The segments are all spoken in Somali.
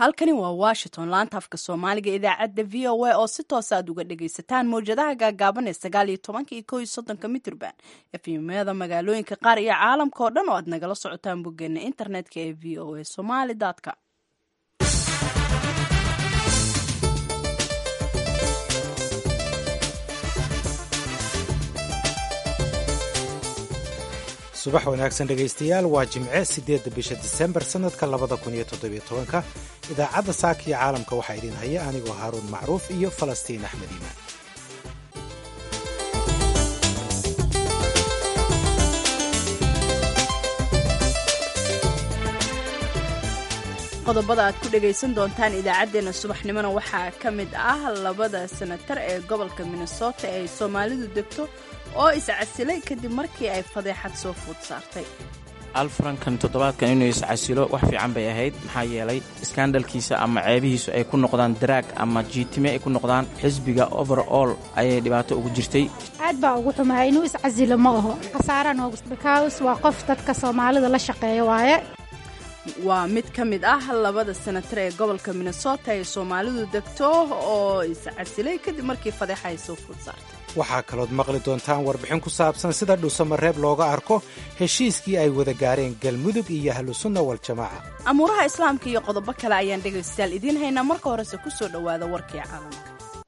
halkani waa washington laanta afka soomaaliga idaacadda v o a oo si toosa aad uga dhagaysataan mawjadaha gaagaaban ee sagaal iyo tobanka iyo kow iyo soddonka mitrban efimyada magaalooyinka qaar iyo caalamka oo dhan oo aad nagala socotaan boggeena internetka ee v o a somali com subax wanaagsan dhegaystayaal waa jimce siddeedda bisha disembar sannadka labada kun iyo toddobiyo tobanka idaacadda saaka iyo caalamka waxaa idin haya anigoo haaruun macruuf iyo falastiin axmed iimaan qodobada aad ku dhagaysan doontaan idaacaddeenna subaxnimona waxaa ka mid ah labada senatar ee gobolka minnesota ee ay soomaalidu degto oo iscasilay kadib markii ay fadeexad soo food saartay alfarankan toddobaadkan inuu iscasilo wax fiican bay ahayd maxaa yeelay iskaandhalkiisa ama ceebihiisu ay ku noqdaan daraag ama jiitime ay ku noqdaan xisbiga overall ayay dhibaato ugu jirtay aad baa ugu xumahay inuu iscasilo ma aho khasaara noogu bikaws waa qof dadka soomaalida la shaqeeya waaye waa mid ka mid ah labada senatar ee gobolka minnesota ee soomaalidu degto oo iscasilay kadib markii fadeexa ay soo food saartay waxaa kalood maqli doontaan warbixin ku saabsan sida dhuusamareeb looga arko heshiiskii ay wada gaareen galmudug iyo ahlusunna waljamaaca amuuraha islaamka iyo qodobo kale ayaan dhegaystayaal idiin haynaa marka horese ku soo dhowaada warkii caalamka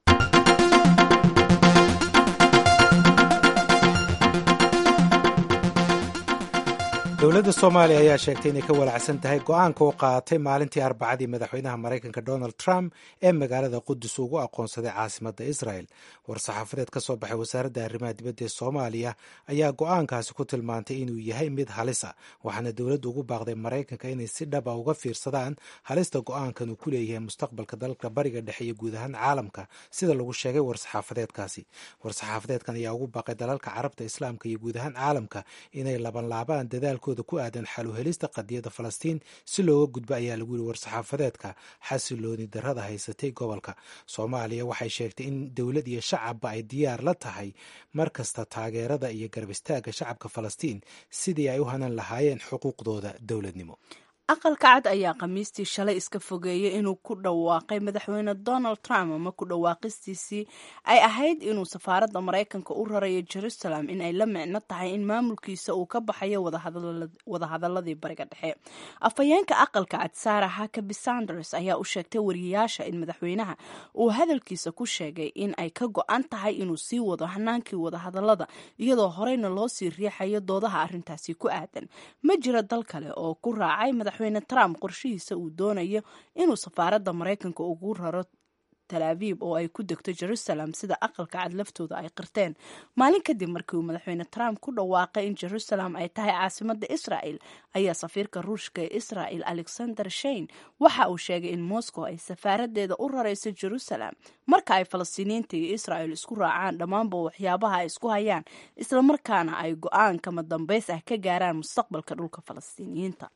dowladda soomaaliya ayaa sheegtay inay ka walacsan tahay go-aanka uu qaatay maalintii arbacadii madaxweynaha maraykanka donald trump ee magaalada qudus ugu aqoonsaday caasimadda israel war-saxaafadeed ka soo baxay wasaaradda arrimaha dibadda ee soomaaliya ayaa go-aankaasi ku tilmaantay inuu yahay mid halis a waxaana dowladdu ugu baaqday maraykanka inay si dhaba uga fiirsadaan halista go-aankan uu ku leeyahay mustaqbalka dalka bariga dhexe iyo guud ahaan caalamka sida lagu sheegay war-saxaafadeedkaasi war-saxaafadeedkan ayaa ugu baaqay dalalka carabta islaamka iyo guud ahaan caalamka inay labanlaabaan dadaalkooda ku aadan xaluhelista qadiyadda falastiin si looga gudbo ayaa lagu yiri war-saxaafadeedka xasilooni darrada haysatay gobolka soomaaliya waxay sheegtay in dowlad iyo shacabba ay diyaar la tahay mar kasta taageerada iyo garab istaagga shacabka falastiin sidii ay u hanan lahaayeen xuquuqdooda dowladnimo aqalka cad ayaa khamiistii shalay iska fogeeyay inuu ku dhawaaqay madaxweyne donald trump ama ku dhawaaqistiisii ay ahayd inuu safaaradda maraykanka u rarayo jerusalem in ay la micno tahay in maamulkiisa uu ka baxayo wadahadaladii bariga dhexe afhayeenka aqalka cad sara hakabi sanders ayaa u sheegtay wariyayaasha in madaxweynaha uu hadalkiisa ku sheegay in ay ka go-an tahay inuu sii wado hanaankii wadahadalada iyadoo horeyna loo sii riixayo doodaha arrintaasi ku aadan ma jiro dal kale oo ku raacay madaxweyne trump qorshihiisa uu doonayo inuu safaaradda maraykanka ugu raro talaabiib oo ay ku degto jerusalem sida aqalka cad laftooda ay qirteen maalin kadib markii uu madaxweyne trump ku dhawaaqay in jerusalem ay tahay caasimadda israel ayaa safiirka ruushka ee israel alexander shein waxa uu sheegay in moscow ay safaaradeeda u rarayso jerusalem marka ay falastiiniyiinta iyo israel isku raacaan dhammaanba waxyaabaha ay isku hayaan islamarkaana ay go-aan kama dambays ah ka gaaraan mustaqbalka dhulka falastiiniyiinta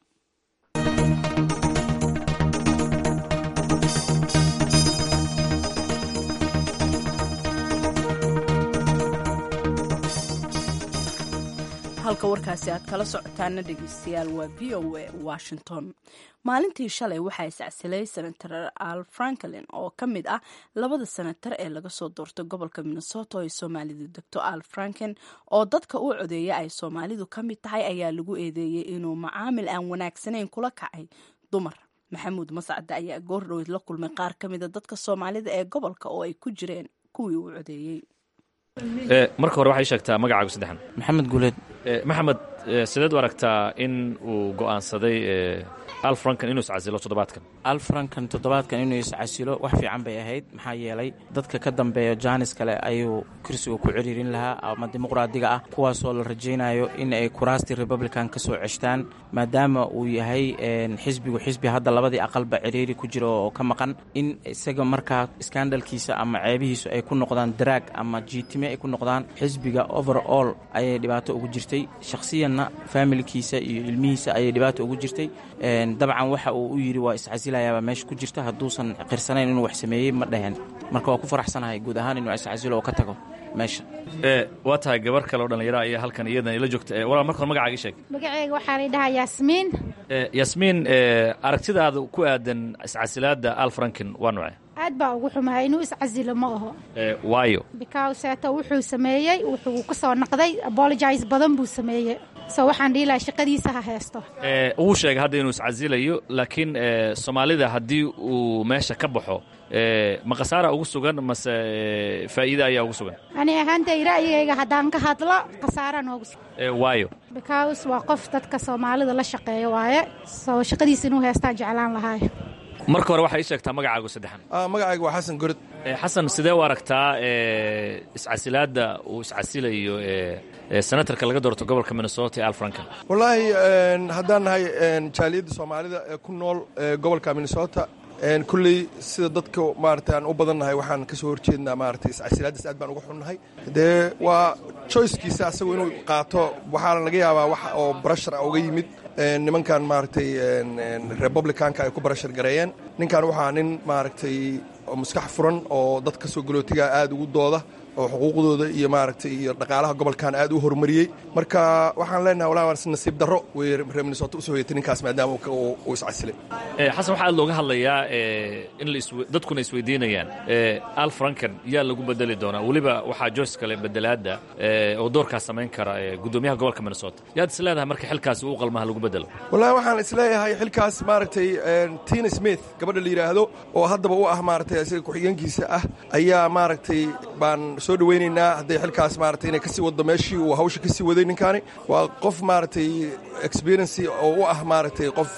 halka warkaasi aad kala socotaana dhegeystayaal waa v o a washington maalintii shalay waxaa isacsilay senator al franklin oo ka mid ah labada senatar ee laga soo doortay gobolka minnesota oo ay soomaalidu degto al franken oo dadka u codeeya ay soomaalidu ka mid tahay ayaa lagu eedeeyey inuu macaamil aan wanaagsanayn kula kacay dumar maxamuud mascade ayaa goordhoweyd la kulmay qaar ka mida dadka soomaalida ee gobolka oo ay ku jireen kuwii uu codeeyey marka hore waxay sheegtaa magacaagu saddexan maxamed guuleed maxamed sideed u aragtaa in uu go'aansaday al frankan inuu iscasilo toddobaadkan alfarankan toddobaadkan inuu iscasilo wax fiican bay ahayd maxaa yeelay dadka ka dambeeya jaanis kale ayuu kursiga ku ciriirin lahaa ama dimuqraadiga ah kuwaasoo la rajaynayo in ay kuraastii republican ka soo ceshtaan maadaama uu yahay xisbigu xisbi hadda labadii aqalba ciriiri ku jira oo ka maqan in isaga markaa iskaandhalkiisa ama ceebihiisu ay ku noqdaan daraag ama jiitime ay ku noqdaan xisbiga overall ayay dhibaato ugu jirtay shakhsiyanna faamilkiisa iyo ilmihiisa ayay dhibaato ugu jirtay dabcan waxa uu u yidhi waa iscasilayaabaa meesha ku jirta hadduusan qirsanayn inuu wax sameeyey ma dhaheen marka waa ku faraxsanahay guud ahaan inuu iscasilo oo ka tago meesha waa tahay gabar kale oo dhallinyara ayaa halkan iyadan ila joogta walaal marka hore magacaaga sheeg magaceyga waxaa la dhahaa yaasmiin yasmiin aragtidaada ku aadan iscasilaadda al franken waa nuuce aad baa ugu xumahay inuu iscasilo ma aho waayo bicauseeto wuxuu sameeyey wuxuu ka soo naqday apologise badan buu sameeyey so waxaan dhihi lahaa shaqadiisa ha heesto wuu sheegay hadda inuu iscasilayo laakiin soomaalida haddii uu meesha ka baxo ma khasaara ugu sugan mase faa'iide ayaa ugu sugan ani ahaantay ra'yigayga haddaan ka hadlo khasaara noogu sugan waayo because waa qof dadka soomaalida la shaqeeya waaye soo shaqadiisa inuu heestaan jeclaan lahaay marka hore waxaa ii sheegtaa magacaagu saddexan magacayga waa xasan gorod xasan sidee u aragtaa iscasilaadda uu iscasilayo senatarka laga doorto gobolka minnesota ee al franken wallaahi haddaan nahay jaaliyadda soomaalida ee ku nool gobolka minnesota kulley sida dadka maarata aan u badannahay waxaan ka soo horjeednaa maarata iscasilaaddaas aad baan uga xunnahay dee waa choicekiisa asagu inuu qaato waxaana laga yaabaa wax oo barashar a uga yimid nimankan maaragtay republicanka ay ku barashar gareeyeen ninkan waxaa nin maaragtay maskax furan oo dadka soo galootiga aad ugu dooda oo xuquuqdooda iyo maaragtay iyo dhaqaalaha gobolkan aad u horumariyey marka waxaan leenahay walaa waa nasiib darro way reer minnesota usoo hoyatay ninkaas maadaama uu iscasilay xasan waxaa aad looga hadlayaa in dadkuna isweydiinayaan al franken yaa lagu bedeli doonaa weliba waxaa joyce kale bedelaadda oo doorkaas samayn kara guddoomiyaha gobolka minnesota yaad is leedahay marka xilkaasi uu qalmaha lagu bedelo wallahi waxaan isleeyahay xilkaas maaragtay tina smith gabadha la yidhaahdo oo haddaba u ah maaragtay isaga ku-xigeenkiisa ah ayaa maaragtay baan soo dhawaynaynaa hadday xilkaas maaragtay inay kasii waddo meeshii uu hawsha kasii waday ninkaani waa qof maaragtay experiency oo u ah maaragtay qof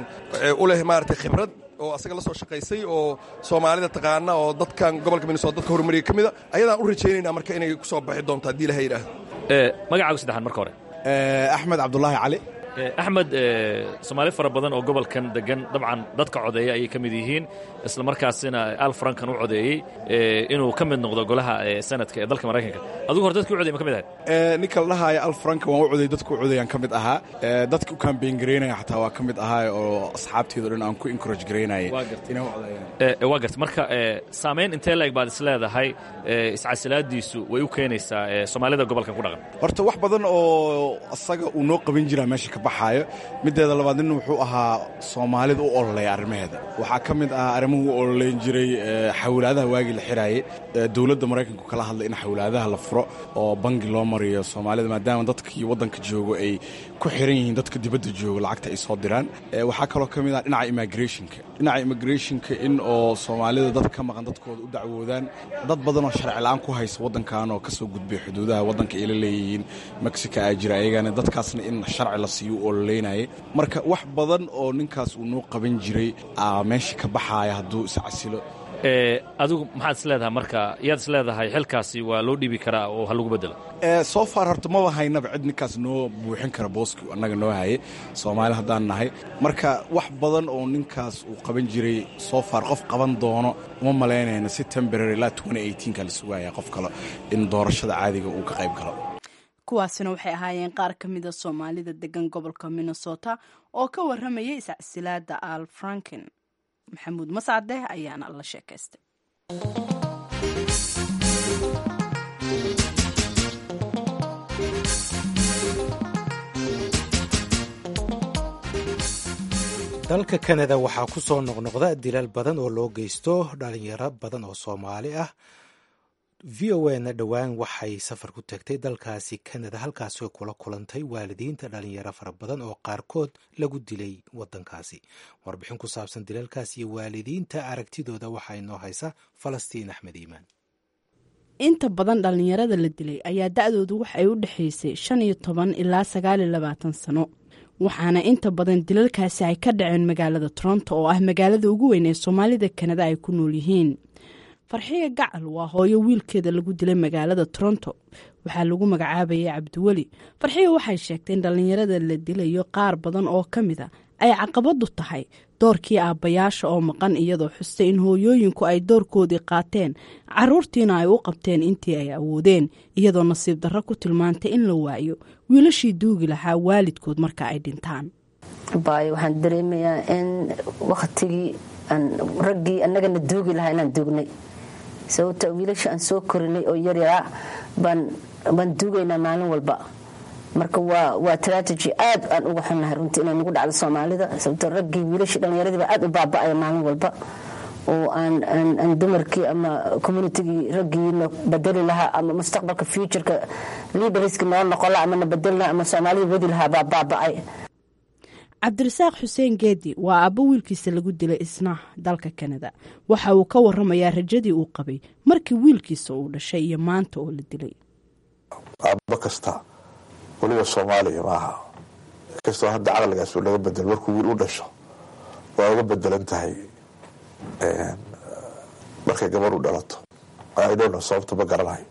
u leh maaragtay khibrad oo asaga la soo shaqaysay oo soomaalida taqaana oo dadkan gobolka minnesota dadka horumariya ka mida ayadaan u rajaynaynaa marka inay ku soo baxi doonto haddii ilaha yidhaahdo magacaagu saddexaad marka hore axmed cabdulaahi cali axmed soomaali fara badan oo gobolkan degan dabcan dadka codeeya ayay ka mid yihiin isla markaasina al frankan u codeeyey inuu ka mid noqdo golaha sanadka ee dalka maraykanka adigu hore dadki u codey ma ka mid ahayd ninka la dhahaayo al frankan waan u codey dadku u codeyaan ka mid ahaa dadka u kambeyn garaynaya xataa waa ka mid ahaa oo asxaabteedo dhan aan ku encourage garaynayay inay u codeyaan waa garta marka saamayn intee leeg baad is leedahay iscasilaadiisu way u keenaysaa soomaalida gobolkan ku dhaqan horta wax badan oo asaga uu noo qaban jiraa meesha ka baxaayo mideeda labaad nin wuxuu ahaa soomaalida u ololeya arrimaheeda waxaa ka mid ahaa arrimuhu u ololeyn jiray xawlaadaha waagii la xiraayey dowladda maraykanku kala hadlay in xawlaadaha la furo oo bangi loo mariyo soomaalida maadaama dadkii waddanka joogo ay ku xiran yihiin dadka dibadda joogo lacagta ay soo diraan waxaa kaloo ka mid ah dhinaca immigrationka dhinaca immigrationka in oo soomaalida dad ka maqan dadkooda u dacwoodaan dad badan oo sharci la-aan ku haysa waddankan oo ka soo gudbay xuduudaha waddanka ay la leeyihiin mexico aa jira ayagana dadkaasna in sharci la siiyo u ololeynayay marka wax badan oo ninkaas uu noo qaban jiray aa meesha ka baxaaya hadduu iscasilo adigu maxaad is leedahay marka yaad is leedahay xilkaasi waa loo dhiibi karaa oo ha lagu bedelo soo far horta maba haynaba cid ninkaas noo buuxin kara booski annaga noo hayay soomaali haddaan nahay marka wax badan oo ninkaas uu qaban jiray soo far qof qaban doono uma malaynayna si temporary ilaa ka la sugaya qof kale in doorashada caadiga uu ka qayb galo kuwaasina waxay ahaayeen qaar ka mida soomaalida degan gobolka minnesota oo ka warramayay iscasilaada al franken maxamuud mascade ayaana la sheekaystay dalka kanada waxaa ku soo noqnoqda dilal badan oo loo geysto dhalinyaro badan oo soomaali ah v o na dhowaan waxay safar ku tagtay dalkaasi kanada halkaasoo kula kulantay waalidiinta dhalinyaro fara badan oo qaarkood lagu dilay wadankaasi warbixin ku saabsan dilalkaas iyo waalidiinta aragtidooda waxaa inoo haysa falastiin axmed iimaan inta badan dhallinyarada la dilay ayaa da-doodu waxay u dhexaysay shan iyo toban ilaa sagaal iyo labaatan sano waxaana inta badan dilalkaasi ay ka dhaceen magaalada toronto oo ah magaalada ugu weyn ee soomaalida kanada ay ku nool yihiin farxiga gacal waa hooyo wiilkeeda lagu dilay magaalada toronto waxaa lagu magacaabayay cabdiweli farxiga waxay sheegtay in dhallinyarada la dilayo qaar badan oo ka mid a ay caqabadu tahay doorkii aabbayaasha oo maqan iyadoo xustay in hooyooyinku ay doorkoodii qaateen caruurtiina ay u qabteen intii ay awoodeen iyadoo nasiib darro ku tilmaantay in la waayo wiilashii duugi lahaa waalidkood marka ay dhintaan baayo waxaan dareemayaa in wakhtigii raggii annagana duugi lahaa inaan duugnay sababta wiilasha aan soo korinay oo yaryaraa baan duugaynaa maalin walba marka waa strategy aad aan uga xunnahay runtii inay nagu dhacdo soomaalida sababto raggii wiilashii dhallinyaradiiba aad u baaba'aya maalin walba oo aan dumarkii ama communitigii raggiina badeli lahaa ama mustaqbalka futureka leaderska noo noqon laha ama na bedeli laha ama soomaalida wadi lahaa baa baaba'ay cabdirasaaq xuseen geedi waa aabbo wiilkiisa lagu dilay isna dalka kanada waxa uu ka waramayaa rajadii uu qabay markii wiilkiisa uu dhashay iyo maanta oo la dilay aabbo kasta weliba soomaaliya maaha kastoo hadda caqligaas laga bedelo markuu wiil u dhasho waa uga bedelan tahay markay gabar u dhalato idhowna sababta ma garanayo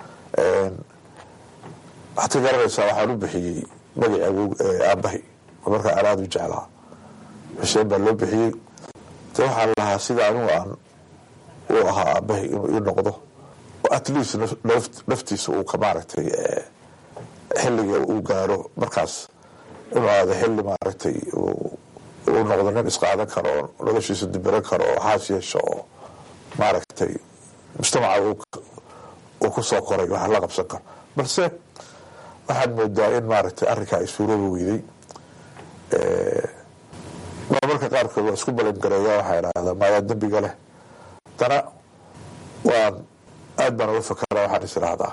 waxaad ka garanaysaa waxaan u bixiyey magaci awow aabbahay oo markaa aan aada u jeclaa xuseen baa loo bixiyey de waxaan lahaa sida anigu aan u ahaa aabbahay inuu ii noqdo at least naftiisa uu ka maaragtay xilliga uu gaaro markaas inuu aada xilli maaragtay uu noqdo nin isqaadan karo oo noloshiisa dibiran karo oo xaas yeesho oo maaragtay mujtamaca uu ku soo koray wax la qabsan karo balse waxaad moodaa in maaragtay arrinkaa ay suurooba weyday marmarka qaarkood waa isku balangareeya waxaa idhahdaa maayaa dembiga leh dana waan aad baan uga fakara waxaan is idhaahdaa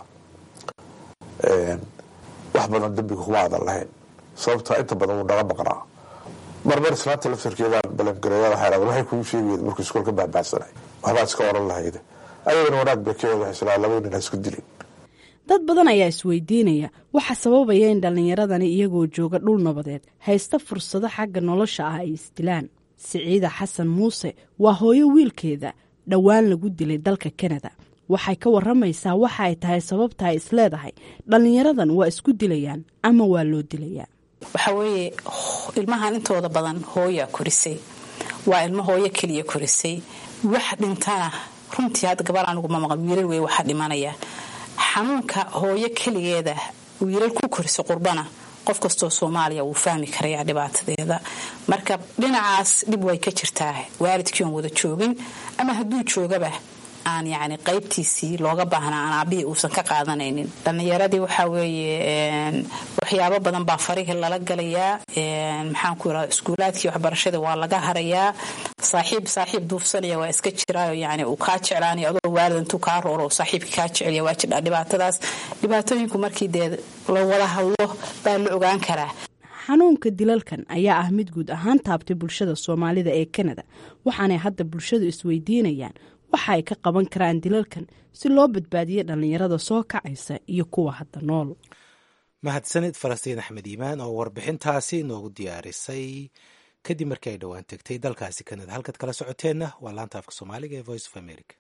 wax badan dembiga kuma aadan lahayn sababtaa inta badan wuu naga maqnaa marmar islaanta laftarkeedaan balangareeya waxaa idhahdaa waxay kugu sheegayeed markuu iskool ka baahbaahsanay waxbaad iska oran lahayde ayagana wanaag bay ka eed waxay islaa laba nin ha isku dilin dad badan ayaa isweydiinaya waxa sababaya in dhallinyaradani iyagoo jooga dhul nabadeed haysta fursado xagga nolosha ah ay isdilaan siciida xasan muuse waa hooyo wiilkeeda dhowaan lagu dilay dalka kanada waxay ka waramaysaa waxa ay tahay sababta ay isleedahay dhallinyaradan waa isku dilayaan ama waa loo dilayaa waxaa weeye ilmahan intooda badan hooyaa korisay waa ilmo hooyo keliya korisay wax dhintana runtii hadda gabar aniguma maqan wiilal wey waxaa dhimanaya xanuunka hooyo keligeeda wiilal ku korisa qurbana qof kastoo soomaaliya wuu fahmi karayaa dhibaatadeeda marka dhinacaas dhib way ka jirtaa waalidkii oon wada joogin ama hadduu joogaba aan yacni qaybtiisii looga baahnaa aan aabihii uusan ka qaadanaynin dhallinyaradii waxaa weeye waxyaabo badan baa farihii lala galayaa maxaan ku irahda iskuulaadkii waxbarashada waa laga harayaa saaxiib saaxiib duufsanaya waa iska jiraayo yani uu kaa jeclaanaya adoo waalid intuu kaa rooro oo saaxiibka kaa jecelya waa jirdhaa dhibaatadaas dhibaatooyinku markii dee la wada hadlo baa la ogaan karaa xanuunka dilalkan ayaa ah mid guud ahaan taabtay bulshada soomaalida ee kanada waxaanay hadda bulshadu isweydiinayaan waxa ay ka qaban karaan dilalkan si loo badbaadiyo dhallinyarada soo kacaysa iyo kuwa hadda nool mahadsanid falastiin axmed iimaan oo warbixintaasi noogu diyaarisay kadib markii ay dhowaan tegtay dalkaasi kanada halkaad kala socoteenna waa laanta afka soomaaliga ee voice of america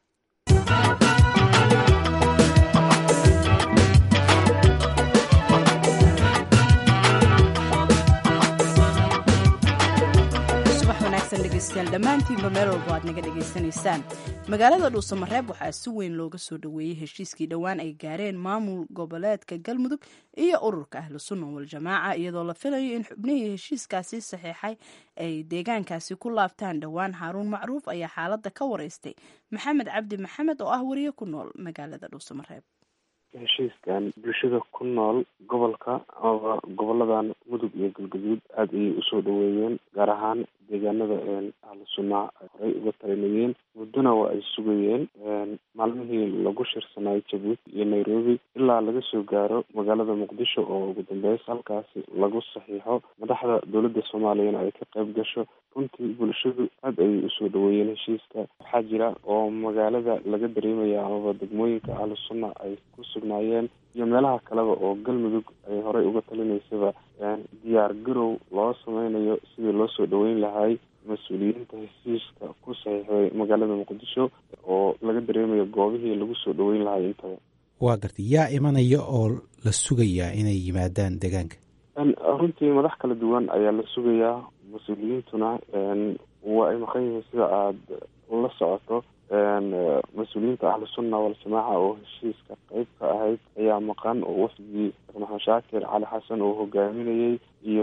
dhegeystayaal dhammaantiinba meel walba aad naga dhegaysanaysaan magaalada dhuusamareeb waxaa si weyn looga soo dhoweeyey heshiiskii dhowaan ay gaareen maamul goboleedka galmudug iyo ururka ahlu sunna waljamaaca iyadoo la filayo in xubnihii heshiiskaasi saxiixay ay deegaankaasi ku laabtaan dhowaan xaaruun macruuf ayaa xaaladda ka wareystay maxamed cabdi maxamed oo ah wariye ku nool magaalada dhuusamareeb heshiiskan bulshada ku nool gobolka amaba goboladan mudug iyo galgaduud aada ayay usoo dhaweeyeen gaar ahaan deegaanada ahlu sunna ay horey uga talinayeen muddona waa ay sugayeen maalmihii lagu shirsanaayo jabuuti iyo nairobi ilaa laga soo gaaro magaalada muqdisho oo ugu dambeys halkaasi lagu saxiixo madaxda dowladda soomaaliyana ay ka qayb gasho runtii bulshadu aada ayay usoo dhaweeyeen heshiiska waxaa jira oo magaalada laga dareemaya amaba degmooyinka ahlu sunna ay ku sugnaayeen iyo meelaha kaleba oo galmudug ay horey uga talinaysaba diyaar garow loo sameynayo sidii loo soo dhaweyn lahay mas-uuliyiinta heshiiska ku saxiixday magaalada muqdisho oo laga dareemayo goobihii lagu soo dhaweyn lahay intaba waa gartay yaa imanaya oo la sugayaa inay yimaadaan deegaanka runtii madax kala duwan ayaa la sugayaa mas-uuliyiintuna waa ay maqan yihiin sida aada la socoto mas-uuliyiinta ahlu sunna waljamaaca oo heshiiska qeyb ka ahayd ayaa maqan oo wafdigii sheekh maxamed shaakir cali xasan oo hogaaminayay iyo sidoo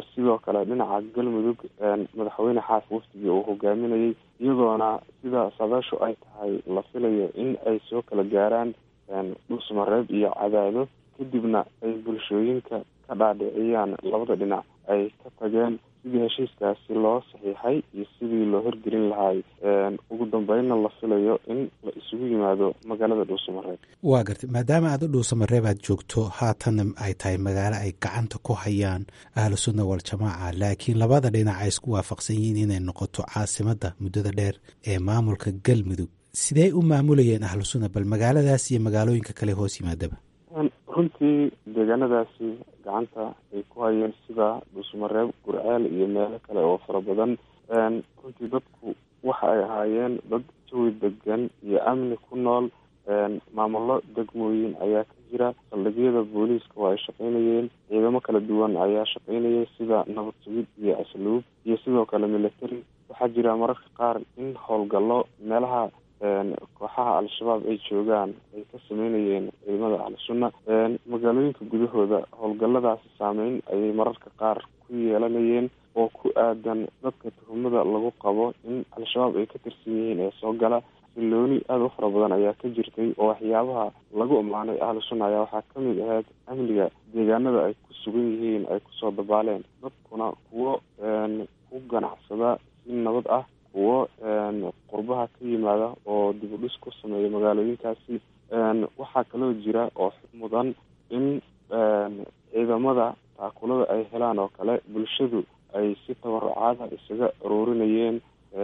kale dhinaca galmudug madaxweyne xaaf wafdigii uu hogaaminayay iyadoona sida sabeeshu ay tahay la filayo in ay soo kala gaaraan dhuusmareeb iyo cadaado kadibna ay bulshooyinka ka dhaadhiciyaan labada dhinac ay ka tageen sidii heshiiskaasi loo saxiixay iyo sidii loo hirgelin lahay ugu dambeynna la filayo in la isugu yimaado magaalada dhuusamareeb waa gartay maadaama aad u dhuusamareeb aad joogto haatanna ay tahay magaalo ay gacanta ku hayaan ahlu sunna waljamaaca laakiin labada dhinac ay isku waafaqsan yihiin inay noqoto caasimadda muddada dheer ee maamulka galmudug sidee u maamulayeen ahlu sunna bal magaaladaas iyo magaalooyinka kale hoos yimaadaba runtii deegaanadaasi gacanta ay ku hayeen sida dhuusmareeb gurceel iyo meelo kale oo fara badan runtii dadku waxa ay ahaayeen dad jawi degan iyo amni ku nool maamullo degmooyin ayaa ka jira saldhigyada booliiska waa ay shaqaynayeen ciidamo kala duwan ayaa shaqaynayay sida nabad sugid iyo asluub iyo sidoo kale military waxaa jira mararka qaar in howlgallo meelaha kooxaha al-shabaab ay joogaan ay ka sameynayeen ciidamada al-sunna magaalooyinka gudahooda howlgalladaasi saameyn ayay mararka qaar ku yeelanayeen oo ku aadan dadka tuhumada lagu qabo in al-shabaab ay ka tirsan yihiin ee soo gala silooni aada u fara badan ayaa ka jirtay oo waxyaabaha lagu ammaanay ahlu sunna ayaa waxaa kamid ahayd amniga deegaanada ay ku sugan yihiin ay kusoo dabaaleen dadkuna kuwo ku ganacsada si nabad ah kuwo qurbaha ka yimaada oo dib u dhis ku sameeya magaalooyinkaasi waxaa kaloo jira oo mudan in ciidamada taakulada ay helaan oo kale bulshadu ay si tabarucaada isaga aruurinayeen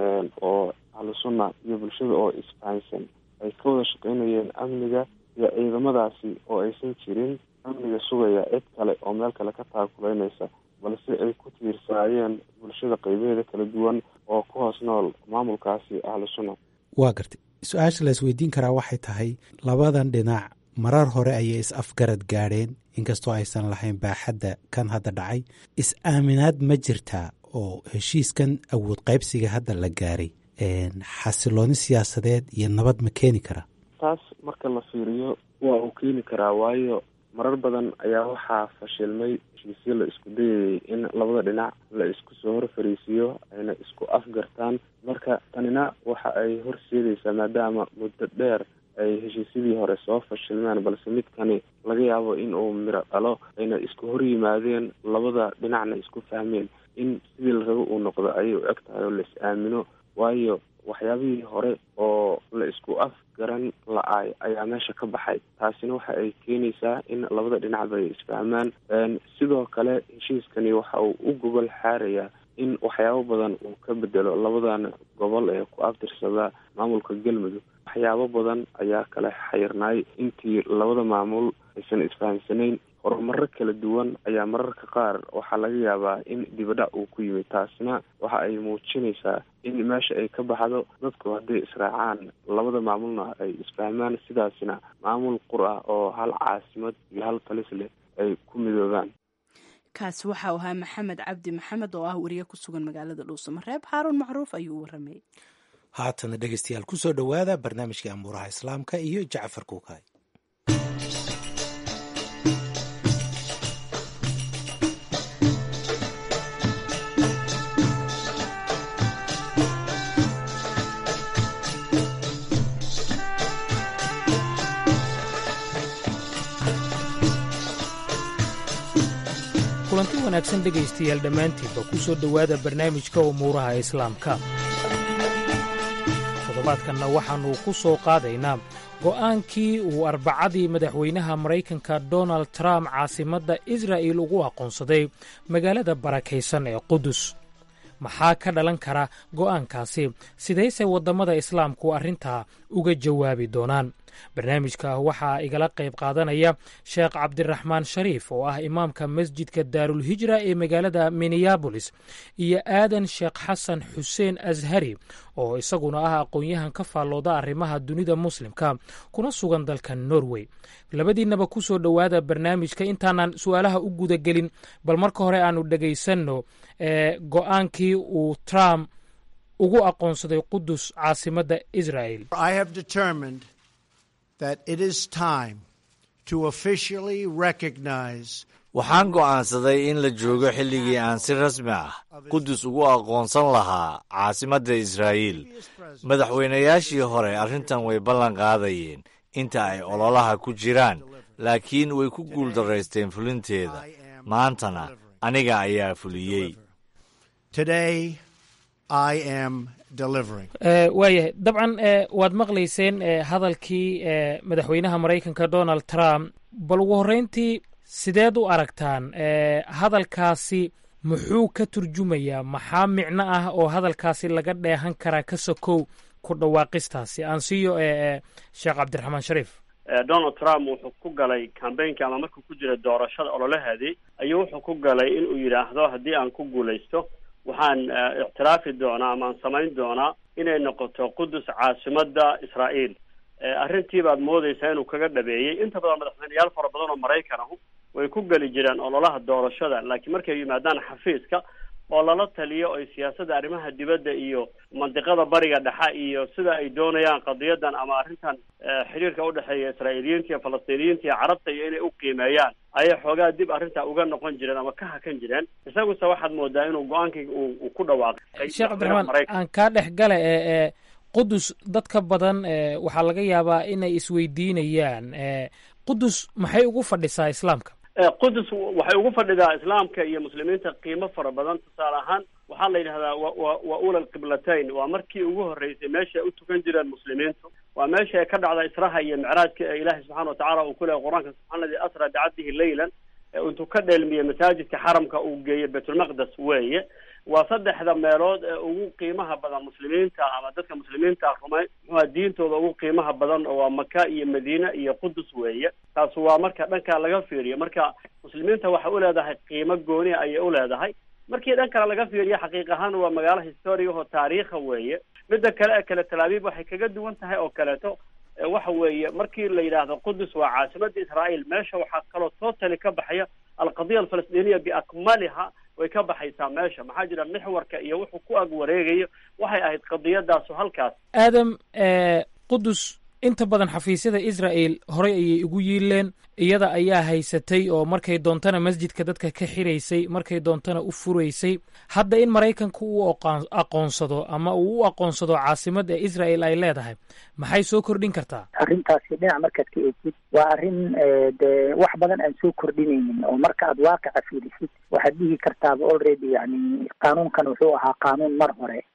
oo ahlu sunna iyo bulshada oo isfahansan ay ka wada shaqeynayeen amniga iyo ciidamadaasi oo aysan jirin amniga sugaya cid kale oo meel kale ka taakuleynaysa balse ay ku tiirsaayeen bulshada qeybaheeda kala duwan oo ku hoos nool maamulkaasi ahlu sunna waa gartay su-aasha la isweydiin karaa waxay tahay labadan dhinac marar hore ayay is afgarad gaadheen inkastoo aysan lahayn baaxadda kan hadda dhacay is-aaminaad ma jirtaa oo heshiiskan awood qaybsiga hadda la gaaray xasilooni siyaasadeed iyo nabad ma keeni karaa taas marka la fiiriyo waa uu keeni karaa waayo marar badan ayaa waxaa fashilmay heshiisyo la isku dayayay in labada dhinac la isku soo hor fariisiyo ayna isku afgartaan marka tanina waxa ay horseedaysaa maadaama muddo dheer ay heshiisyadii hore soo fashilmeen balse midkani laga yaabo in uu miro dhalo ayna isku hor yimaadeen labada dhinacna isku fahmeen in sidii la rabo uu noqdo ayay u eg tahay oo la is aamino waayo waxyaabihii hore oo la isku afgaran la-aay ayaa meesha ka baxay taasina waxa ay keenaysaa in labada dhinacba ay isfahmaan sidoo kale heshiiskani waxa uu u gobol xaarayaa in waxyaabo badan uu ka bedelo labadan gobol ee ku abtirsada maamulka galmudug waxyaabo badan ayaa kala xayirnaay intii labada maamul aysan isfahamsanayn horumaro kala duwan ayaa mararka qaar waxaa laga yaabaa in dibadhac uu ku yimid taasina waxa ay muujinaysaa in meesha ay ka baxdo dadku hadday israacaan labada maamulna ay isfahmaan sidaasina maamul qur ah oo hal caasimad iyo hal talis leh ay ku midoobaan kaasi waxau ahaa maxamed cabdi maxamed oo ah wariye ku sugan magaalada dhuusamareeb xaaruun macruuf ayuu u waramayay haatana dhegeystayaal ku soo dhowaada barnaamijkii amuuraha islaamka iyo jacfar kuukaay kulanti wanaagsan dhegaystayaal dhammaantiinba ku soo dhowaada barnaamijka umuuraha islaamka toddobaadkanna waxaannu ku soo qaadaynaa go'aankii uu arbacadii madaxweynaha maraykanka donald trump caasimadda israa'il ugu aqoonsaday magaalada barakaysan ee qudus maxaa ka dhalan kara go'aankaasi sidayse waddamada islaamku arrintaa uga jawaabi doonaan barnaamijka waxaa igala qayb qaadanaya sheekh cabdiraxmaan shariif oo ah imaamka masjidka daarulhijra ee magaalada minneabolis iyo aadan sheekh xasan xuseen ashari oo isaguna ah aqoon-yahan ka faallooda arrimaha dunida muslimka kuna sugan dalka norway labadiinnaba ku soo dhowaada barnaamijka intaanan su'aalaha u gudagelin bal marka hore aanu dhegaysanno go'aankii uu trump ugu aqoonsaday qudus caasimadda israa'el that it is time to officially recognize waxaan go'aansaday in la joogo xilligii aan si rasmi ah qudus ugu aqoonsan lahaa caasimadda israa'iil madaxweynayaashii hore arrintan way ballan qaadayeen inta ay ololaha ku jiraan laakiin way ku guuldaraysteen fulinteeda maantana aniga ayaa fuliyey waayahay dabcan waad maqlayseen hadalkii madaxweynaha maraykanka donald trump bal ugu horreyntii sideed u aragtaan hadalkaasi muxuu ka turjumayaa maxaa micno ah oo hadalkaasi laga dheehan karaa ka sokow ku dhawaaqistaasi aan siiyo sheekh cabdiraxmaan shariif donald trump wuxuu ku galay cambaynka ama markuu ku jira doorashada ololaheedii ayuu wuxuu ku galay inuu yidhaahdo haddii aan ku guulaysto waxaan ictiraafi doonaa ama aan samayn doonaa inay noqoto qudus caasimadda israa'iil arrintii baad moodeysaa inuu kaga dhabeeyey inta badan madaxweyneyaal fara badan oo maraykan ahu way ku geli jireen ololaha doorashada laakiin markay yimaadaan xafiiska oo lala taliyo oy siyaasadda arrimaha dibadda iyo mandiqada bariga dhexe iyo sida ay doonayaan qadiyadan ama arrintan xiriirka udhexeeya israa'iiliyiinta iyo falastiiniyiinta iyo carabta iyo inay u qiimeeyaan ayay xoogaa dib arrintaa uga noqon jireen ama ka hakan jireen isaguse waxaad moodaa inuu go-aankii uu ku dhawaaqay sheekh cabdiraxmaan aan kaa dhex gala ee qudus dadka badan waxaa laga yaabaa inay isweydiinayaan qudus maxay ugu fadhisaa islaamka qudus waxay ugu fadhidaa islaamka iyo muslimiinta qiimo fara badan tusaale ahaan waxaa la yidhahdaa wa wa ula alqiblatayn waa markii ugu horreysay meesha ay u tukan jireen muslimiintu waa meesha ay ka dhacda israha iyo micraajka ee ilaahay subxana watacala uu ku lehay qur-aanka subxana ladii asra bicabdihi leylan intuu ka dheelmiyey masaajidka xaramka uu geeyey baytulmaqdes weeye waa saddexda meelood ee ugu qiimaha badan muslimiinta ama dadka muslimiinta rumay muxua diintooda ugu qiimaha badan oo waa maka iyo madiine iyo qudus weeye taas waa marka dhanka laga fiiriyo marka muslimiinta waxay uleedahay qiimo gooni ayay uleedahay markii dhan kale laga fiiriyo xaqiiq ahaan waa magaalo historiga oo taariikha weeye midda kale ee kale talaabiib waxay kaga duwan tahay oo kaleeto waxa weeye markii la yidhaahdo qudus waa caasimadda israa'iil meesha waxaa kaloo totally ka baxaya alqadiya alfalastiiniya biakmaliha way ka baxaysaa meesha maxaa jira mixwarka iyo wuxuu ku ag wareegayo waxay ahayd qadiyadaasu halkaas aadam qudus inta badan xafiisyada israa'el horey ayay ugu yiileen iyada ayaa haysatay oo markay doontana masjidka dadka ka xiraysay markay doontana u furaysay hadda in maraykanka uu aqoonsado ama uu u aqoonsado caasimadda israa'el ay leedahay maxay soo kordhin kartaa arrintaasi dhinac markaad ka eegtid waa arrin dee wax badan aan soo kordhinaynin oo marka aad waaqica fiirisid waxaad dhihi kartaaba already yani qaanuunkan wuxuu ahaa qaanuun mar hore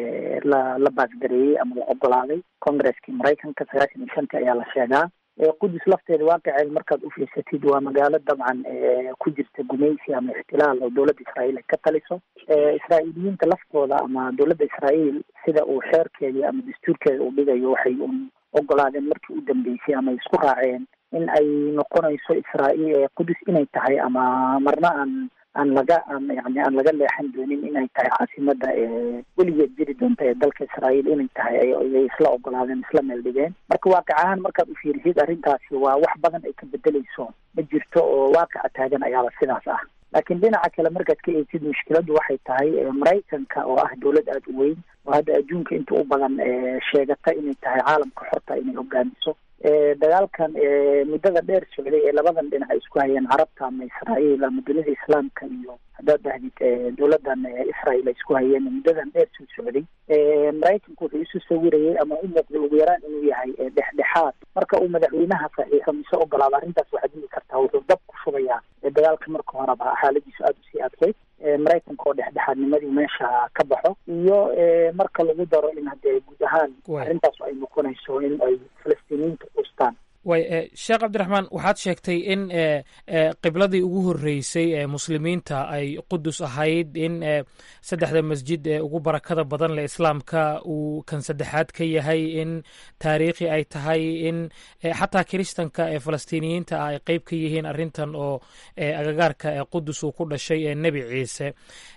la la baasgareeyey ama la ogolaaday congresskii maraykanka sagaashan iyo shantii ayaa la sheegaa qudus lafteeda waaqiceel markaad ufiirsatid waa magaalo dabcan ku jirta gumaysi ama ixtilaal oo dowladda israa'iil ay ka taliso israa'iiliyiinta laftooda ama dowladda israa'iil sida uu xeerkeedii ama dastuurkeeda uu dhigayo waxay un ogolaadeen markii u dambeysay ama isku raaceen in ay noqonayso israa'iil qudus inay tahay ama marna aan aan laga aan yani aan laga leexan doonin inay tahay caasimada weligeed jiri doonta ee dalka israa'iil inay tahay ayay isla ogolaadeen isla meel dhigeen marka waaqic ahaan markaad u fiirisid arrintaasi waa wax badan ay ka bedeleyso ma jirto oo waaqica taagan ayaaba sidaas ah laakiin dhinaca kale markaad ka eegtid mushkiladdu waxay tahay maraykanka oo ah dowlad aada u weyn oo hadda adduunka inta u badan sheegata inay tahay caalamka xorta inay hogaamiso dagaalkan muddada dheer socday ee labadan dhinac ay isku hayeen carabta ama israa'iil ama dunida islaamka iyo haddaad dhahdid dowladan israa'iil ay isku hayeen muddadan dheer soo socday maraykanku wuxuu isu sawirayay ama u muuqday ugu yaraan inuu yahay dhexdhexaad marka uu madaxweynaha saxiixo mise ogolaado arrintaas waxaad dhihi kartaa wuxuu dab ku shubayaa dagaalka marka horeba xaaladiisu aada usii adkeyd maraykanka oo dhexdhexaadnimadii meesha ka baxo iyo marka lagu daro in haddee guud ahaan arrintaas ay noqonayso in ay falastiiniyiinta quustaan way sheekh cabdiraxmaan waxaad sheegtay in qibladii ugu horreysay ee muslimiinta ay qudus ahayd in saddexda masjid ee ugu barakada badan leh islaamka uu kan saddexaad ka yahay in taariikhi ay tahay in xataa kiristanka ee falastiiniyiinta ah ay qeyb ka yihiin arrintan oo agagaarka ee qudus uu ku dhashay ee nebi ciise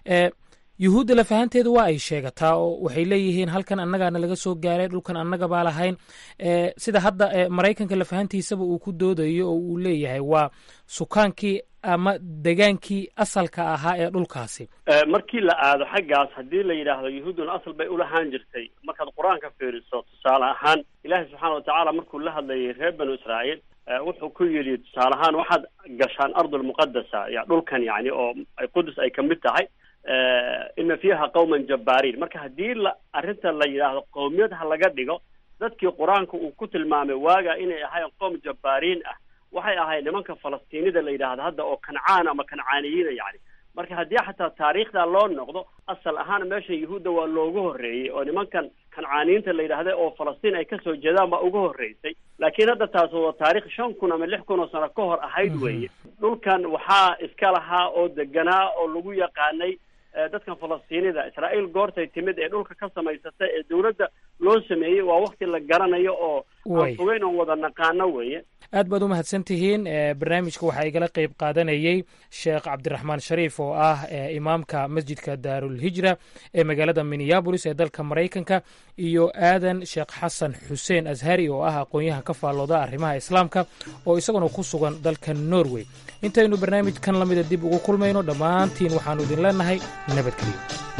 yuhuudda lafahanteedu waa ay sheegataa oo waxay leeyihiin halkan annagaana laga soo gaaray dhulkan annaga baa lahayn sida hadda maraykanka lafahantiisaba uu ku doodayo oo uu leeyahay waa sukaankii ama degaankii asalka ahaa ee dhulkaasi markii la aado xaggaas haddii la yidhaahdo yuhuudduna asal bay ulahaan jirtay markaad qur-aanka fiiriso tusaale ahaan ilaahay subxaana watacaala markuu la hadlayay reer banu israa'iil wuxuu ku yidhi tusaale ahaan waxaad gashaan ardulmuqadasa ya dhulkan yani oo ay qudus ay kamid tahay ina fiiha qawman jabbaariin marka haddii la arrinta la yidhaahdo qowmiyad ha laga dhigo dadkii qur-aanka uu ku tilmaamay waaga inay ahayn qowm jabbaariin ah waxay ahayd nimanka falastiinida la yidhaahdo hadda oo kancaan ama kancaaniyiina yani marka haddii xataa taariikhda loo noqdo asal ahaan meesha yuhuudda waa loogu horreeyey oo nimankan kancaaniyiinta la yidhaahda oo falastiin ay kasoo jeedaan baa ugu horreysay laakiin hadda taas waa taarikh shan kun ama lix kun oo sano ka hor ahayd weeye dhulkan waxaa iska lahaa oo deganaa oo lagu yaqaanay dadkan falastiinida israa'iil goortay timid ee dhulka ka samaysatay ee dawladda loo sameeyey waa wakti la garanayo oo aan fogeyn oon wada naqaano weeye aad baad u mahadsan tihiin barnaamijka waxaa igala qeyb qaadanayey sheekh cabdiraxmaan shariif oo ah imaamka masjidka daarulhijra ee magaalada minneabolis ee dalka maraykanka iyo aadan sheekh xasan xuseen ashari oo ah aqoon-yahan ka faallooda arrimaha islaamka oo isaguna ku sugan dalka norway intaynu barnaamijkan lamida dib ugu kulmayno dhammaantiin waxaannu idin leenahay nabadgelyo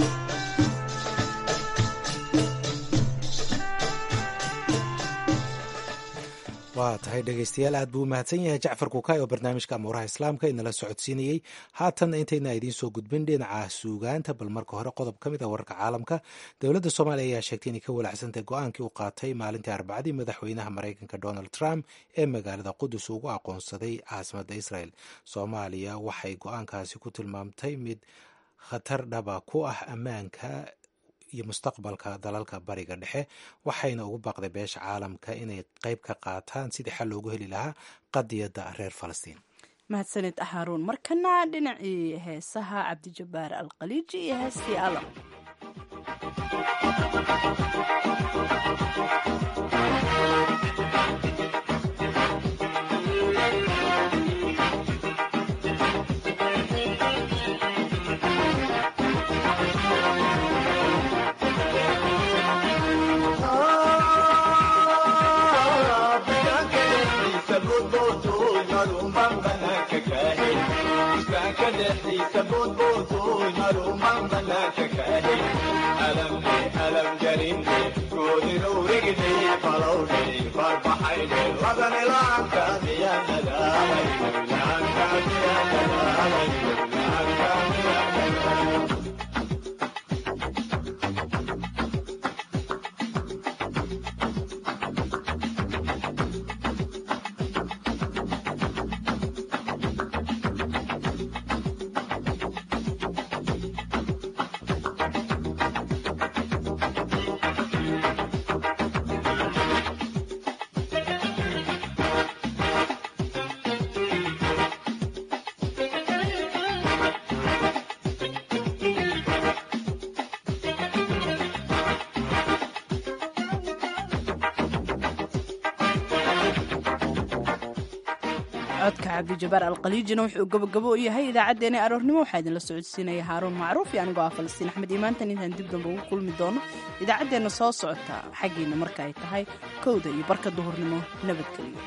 waa tahay dhegaystayaal aad buu u mahadsan yahay jacfar kukaay oo barnaamijka amuuraha islaamka inala socodsiinayey haatanna intayna idiin soo gudbin dhinaca suugaanta bal marka hore qodob ka mid ah wararka caalamka dowladda soomaaliya ayaa sheegtay inay ka walacsantahay go-aankii uu qaatay maalintii arbacadii madaxweynaha maraykanka donald trump ee magaalada qudus ugu aqoonsaday caasimadda israel soomaaliya waxay go-aankaasi ku tilmaamtay mid khatar dhaba ku ah ammaanka iyo mustaqbalka dalalka bariga dhexe waxayna ugu baaqday beesha caalamka inay qeyb ka qaataan sidii xal loogu heli lahaa qadiyadda reer falastiin mahadsanid haruun markana dhinacii heesaha cabdijabaar alkhaliiji iyo heestii alam codka cabdijabaar alkhaliijina wuxuu gabagabo u yahay idaacaddeenii aroornimo waxaa idinla socodsiinaya haaruun macruuf iyo anigoo ah falastiin axmed iimaantan intaan dib damba ugu kulmi doono idaacaddeenna soo socota xaggiina marka ay tahay kowda iyo barka duhurnimo nabadgelyo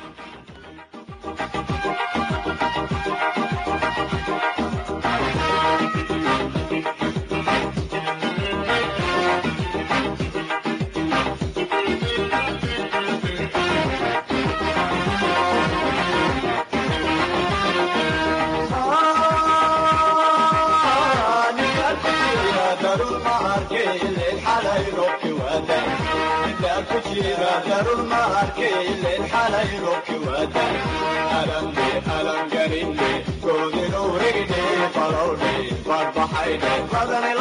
alam garinne goodinuu rigdhe falowdhe farbaxaydhe